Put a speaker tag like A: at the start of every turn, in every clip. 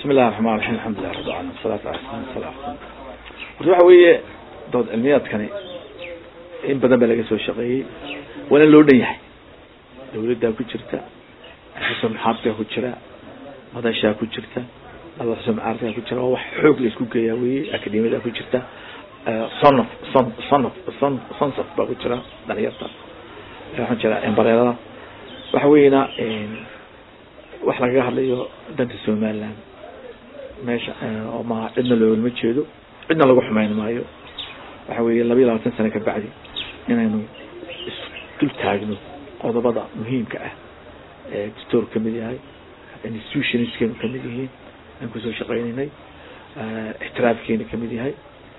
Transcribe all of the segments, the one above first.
A: bismi illahi raxmaan raxiim alxamdulilah rabbi alamin wasalaatu ala sala horta waxa weeye dood cilmiyaadkani in badan baa laga soo shaqeeyey waana loo dhan yahay dawladdaa ku jirta xusn maxaabkaa ku jira madashaa ku jirta laba xusn macaarkaa ku jira waa wax xoog la isku geeyaa weye akademiyada ku jirta sonof son sonof son sonsof baa ku jira dhalinyarta waxaan jira embareerada waxa weyna wax lagaga hadlayo danta somaliland meesha oo ma cidna loolama jeedo cidna lagu xumeyn maayo waxa weeye laba iyo labaatan sano ka bacdi inaynu isdul taagno qodobada muhiimka ah ee dastoor kamid yahay institutionskeenu kamid yihiin aan kusoo shaqeynaynay ixtiraafkeena kamid yahay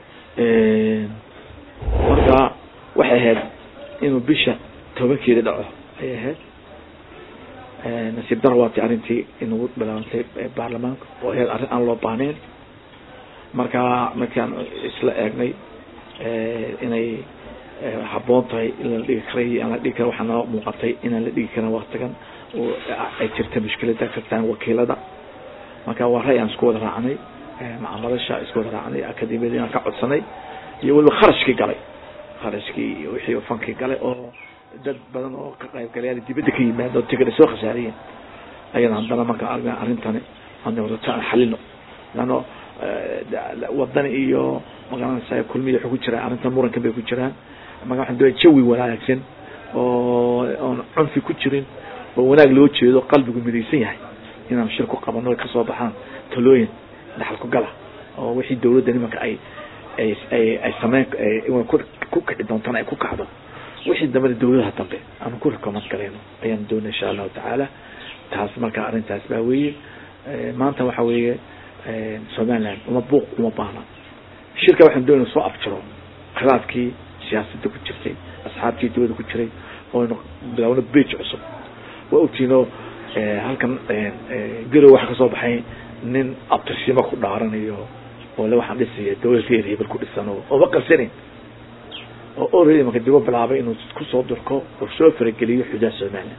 A: marka waxay ahayd inuu bisha tobankeeda dhaco ayay ahayd nasiib daro waati arrintii inagu bilaabantay baarlamaanka oo ahayd arrin aan loo baahneyn marka markaan isla eegnay inay haboon tahay in la dhigi karay aan la dhigi kara waxaa noo muuqatay inaan la dhigi karin waktigan oo ay jirta mushkilada kartaan wakiilada marka waa ray aan isku wada raacnay macamadasha isku wada raacnay akademiyada inaan ka codsanay iyo weliba kharashkii galay kharashkii iyo wixii fankii galay oo dad badan oo ka qaybgalayaal dibadda ka yimaado tigada soo khasaariyeen ayana haddana marka arga arrintani anrata aan xalino leano wadan iyo magaranaysa kulmiya waxay ku jiraan arrintan murankan bay ku jiraan marka waxaan doonaya jawi wanaagsan oo oon cunfi ku jirin oo wanaag loo jeedo qalbigu midaysan yahay inaan shir ku qabano ay kasoo baxaan talooyin dhaxal ku gala oo wixii dawladda nimanka ay ay ay ay sameyn ku kici doontana ay ku kacdo wixii dambana dawladaha dambe aanu ku recommand galeyno ayaan doonay insha allahu tacaala taas marka arrintaas baa weeye maanta waxa weeye somaliland uma buuq uma baahna shirka waxaan doonay soo afjiro khilaafkii siyaasadda ku jirtay asxaabtii dawladda ku jiray ooynu bilaawno bage cusub waa ogtiinoo halkan garow waxa kasoo baxay nin abtirsimo ku dhaaranayo oo le waxaan dhisaya dawlad reer hebel ku dhisan oo ooma qarsanin oo already marka dibo bilaabay inuu kusoo durko oo soo farageliyo xuduud somaliland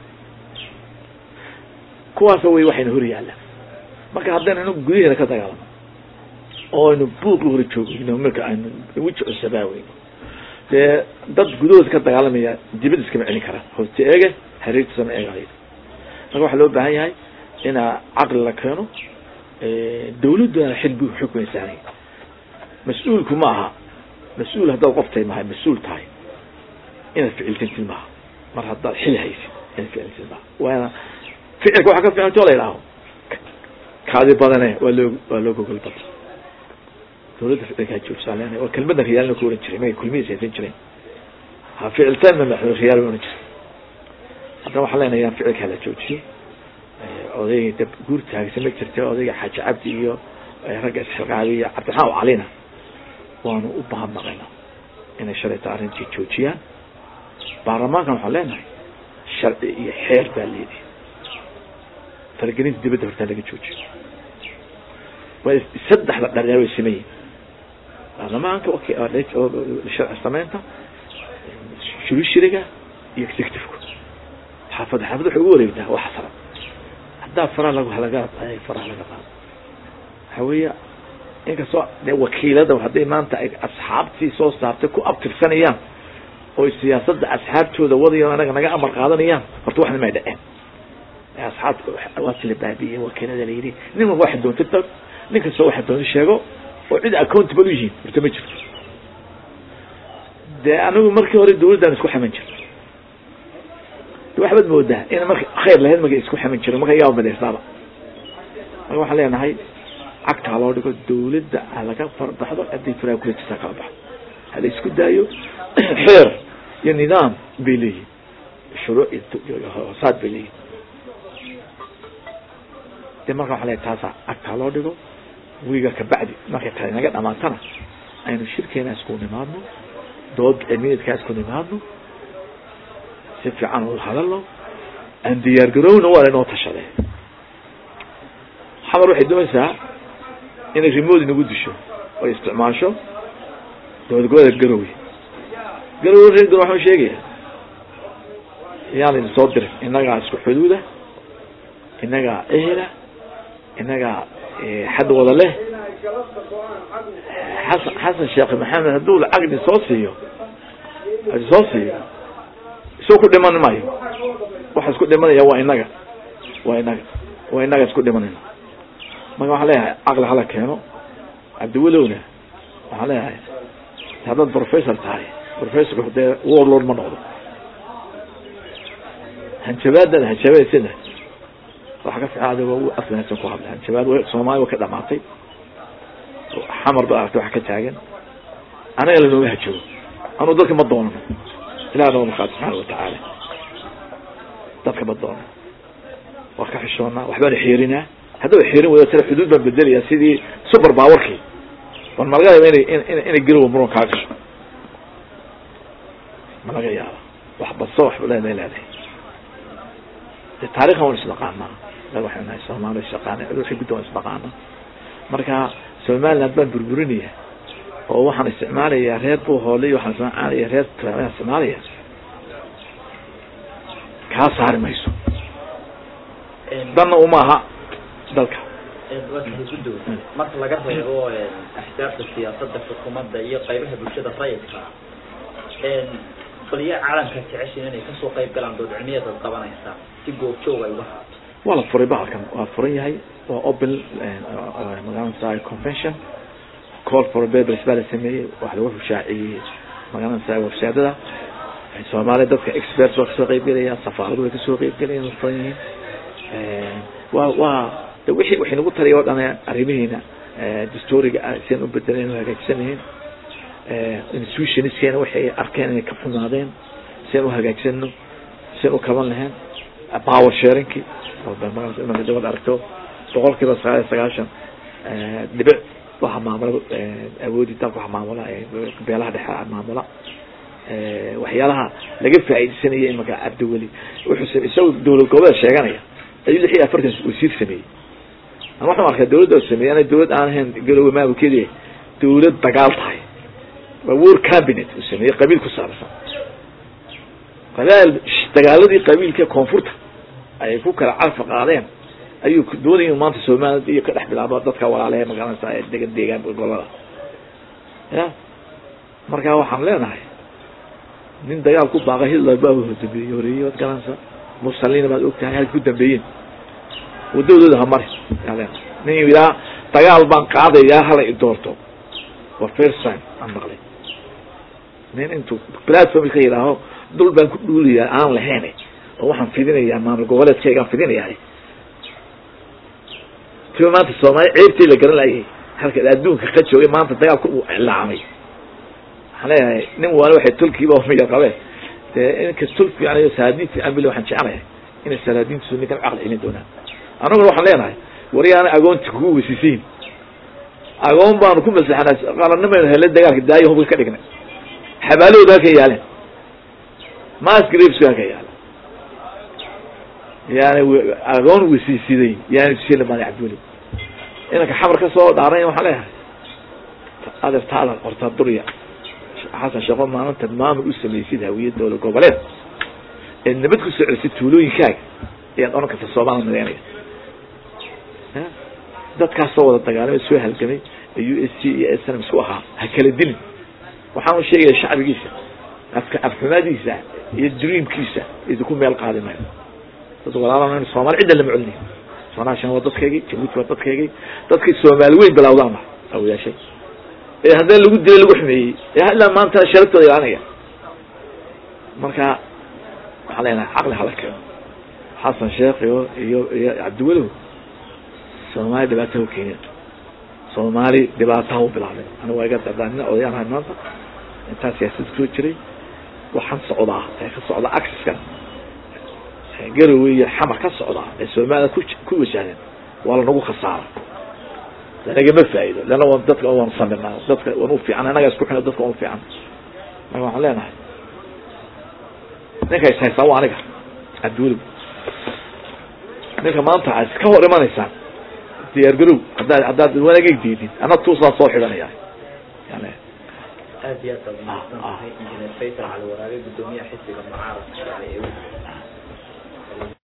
A: kuwaasa wey waxayna hor yaallaan marka haddaynu inu gudaheena ka dagaalamo oo aynu buuq la hor joogino marka aynu weji cusabaaweyno dee dad gudahooda ka dagaalamaya dibad iskama celin karaan hooste eege hareertiisama eegayo marka waxaa loo baahan yahay inaa caqli la keeno dawladduna xil bu xukmay sahnay mas-uulku ma aha mas-uul haddaad qoftay mahay mas-uul tahay inaad ficiltantid maaha mar haddaad xil haysid inaad ficiltid maaha waana ficilka waxaa ka fiicanta o la yidhaaho kaadi badane waa loo waa loo gogol bada dawladda ficilkaa joogsaa leenahay waa kelmadda riyaalna ku ohan jiray magay kulmihiis haysan jireen ha ficiltaan ma riyaal ohan jiray haddana waxaan leenahay yaan ficilkaa la joojiyo odayga dab guur taagsan ma jirta odayga xaaji cabdi iyo ragga isxilqaabi iyo cabdiraxmaan calina waanu u bahadnaqayna inay shalayta arrintii joojiyaan baarlamaankan waxaan leenahay sharci iyo xeer baa leedahay faragelinta dibadda hortaa laga joojiyo waa saddexda dharyaa way sameeyiin baarlamaanka sharci sameynta shurishiriga iyo executiveka xaafadda xaafadda waxay ugu wareegtaa waa xasara haddaa faraha lag laga faraha laga qaado waxa weeya inkastoo de wakiilada hadday maanta ay asxaabtii soo saartay ku abtirsanayaan oo siyaasadda asxaabtooda wadayo anaga naga amar qaadanayaan horta waxna may dhaceen asxaabta waa kala baabiye wakiilada layidhi nin walba waxa doonta tag nin kastoo waxa doonta sheego oo cid accountable u yihiin horta ma jirto dee anigu markii hore dawladdan isku xaman jir waxbaad moodaa ina marka khayr lahayd marka isku xaman jirin marka yaa madeysaaba marka waxaan leenahay cagtaa loo dhigo dawladda ha laga farbaxdo hadday faraa kula jirtaa kala baxdo hala isku daayo xeer iyo nidaam bay leeyihin shuruuc iyo hoosaad bay leeyihin de marka waxaa leeyahay taasa cagtaa loo dhigo wiiga kabacdi markay tahay naga dhamaatana aynu shirkeena isku nimaadno dood cilmiyeedkaa isku nimaadno si fiican u hadalno aan diyaar garowna waa lainoo tashadee xamar waxay doonaysaa inay remote inagu disho oy isticmaasho dowlad goboleedka garowe garowe reer garowe waxaan sheegaya yaan idin soo dirin innagaa isku xuduuda innagaa ehela innagaa xad wada leh xasan xasan sheekh maxamed hadduu lacagni soo siiyo soo siiyo isoo ku dhiman maayo waxa isku dhimanaya waa inaga waa inaga waa inaga isku dhimanayna marka waxaan leeyahay caqli hala keeno cabdiwelowna waxaan leeyahay haddaad professor tahay professorku dee warlord ma noqdo hanjabaadada hanjabaysina waxa ka fiicada waa u afnasan ku hadla hanjabaad soomaali wa ka dhamaatay xamar ba aragtay waxa ka taagan anaga lanooga hajoogo anuu dadka ma doonano ilah noo maqaad subxaana watacaala dadka ma doonano waa ka xishoonaa waxbaanu xiirinaa haddaba xiirin wada tira xuduud baan bedelaya sidii super bawarkii bal ma laga yaaba inay in inay garowa muran kaa gasho ma laga yaaba wax baso wax leeday leedahay de taarikhan waan isdhaqaanaa da waxay nahay soomaali isdhaqaana wixii gudda waan isdhaqaana marka somaliland baan burburinaya oo waxaan isticmaalaya reer buhoole iyo waxaan isticmaalaya reer aan isticmaalaya kaa saari mayso danna uma aha dalka
B: guddow marka laga reebo axdaafta siyaasadda xukuumadda iyo qaybaha bulshada rayidka baliya caalamka jeceshiin inay kasoo qayb galaan dood cilmiyeed ad qabanaysaa si goobjoog ay uga haato
A: waa la furay bahalkan waa furan yahay waa open magaranaysa convention call for babers baa la sameeyey wax lagu rushaaciyey magaranaysa websaadada soomaaliya dadka experts waa kasoo qeybgelaya safaaradu way kasoo qeybgelayaan waa furan yihiin waa waa de wixii waxay nagu taliya o dhan arrimihiina dastooriga sian u bedeleen u hagaajisanayiin institutionskeena waxay arkeen inay ka xumaadeen sian u hagaajisano sian u kaban lahayn power sharingki imanka dabad aragto boqol kiiba sagaal iyo sagaashan dhibic waxa maamula awoodi dalka waxa maamula beelaha dhexe maamula waxyaalaha laga faa'iideysanaya imanka cabdiweli wuxuu isaga dowlad goboleed sheeganaya ayuu lix iyo afartan wasiir sameeyey an waxaan arkaa dawladda sameeyey ana dawlad aan ahayn galoowe maamulkeedi dawlad dagaal tahay waa war cabinet uu sameeyey qabiil ku saabsan qabaal dagaaladii qabiilka koonfurta ay ku kala carfa qaadeen ayuu doonaya inu maanta somaliland iyo ka dhex bilaabo dadka walaalehe magaranaysa ee degan deegaan gobolada ya marka waxaan leenahay nin dagaal ku baaqa hitler baa dambeeyey horeeyey waad garanaysa mussalina baad og tahay halka ku dambeeyeen wadadooda hamari yaa leenahay nin ilaa dagaal baan qaadayaa hala i doorto waa first time aan maqlay nin intuu platform ka yidhaaho dul baan ku dhuulayaa aan lahayn oo waxaan fidinayaa maamul goboleedkaygaan fidinayaa tiba maanta soomaali ceebtii la garan laayay halka adduunka ka joogay maanta dagaalku uu cilaamay waxaan leeyahay nin waana waxay tulkiiba miya qabeen dee inka tul fiican iyo salaadiin fiican bil waxaan jecelahay inay salaadiintiisu ninkan caqli celin doonaan annaguna waxaan leenahay waryaana agoonta kugu wesisiin agoon baanu ku masaxnaa qalannimaynu hele dagaalka daayo hubka ka dhignay xabaalahooda halka yaaleen mask grapes halka yaala yani agoon wesiisiday yani tusilamada cabdiweli inanka xamar ka soo dhaaran waxaan leeyahay adeertaada qorta durya xasan sheeko maalinta maamul u samaysid hawiya dowlad goboleed ee nabad ku soo celisay tuulooyinkaaga ayaad odhan karta soomaaliya mideynaya dadkaas soo wada dagaalamay soo halgamay ee u s c iyo snm isku ahaa ha kala dilin waxaan u sheegaya shacbigiisa afka afxumaadiisa iyo dreamkiisa idinku meel qaadi mayo dad walaala soomaali cidda lama celinayo sonaashan waa dadkaygii jabuuti waa dadkaygii dadkay soomaali weyn bilawdaan ba awayaashay ee haddana lagu dilay lagu xumeeyey ee ilaa maanta sharabtooda ilaalinaya marka waxaan leenahay caqli hala keeno xasan sheekh iyo iyo iyo cabdiwalow soomaali dhibaata u keeneen soomaali dhibaataha u bilaabay aniga waa iga dadaanina odayaan ahay maanta intaa siyaasad kusoo jiray waxaan socdaa ee ka socda axiskan garowe iyo xamar ka socdaa ee soomaliya ku ku wajahdeen waa lanagu khasaara lanagama faa'ido leanna waan dadka waan samirnaa dadka waan u fiican annaga isku xina dadka waan u fiican marka waxaan leenahay ninka is haystaa waa aniga cabdiweliw ninka maanta aad iska hor imanaysaan diyaar garow haddaad haddaad wanageg diidid ana tuusaa soo xidhanaya yani
B: aad iyo aad baad umahadsan tahay injineer faysal cali waraabe guddoomiyaha xisbiga mucaaradka ee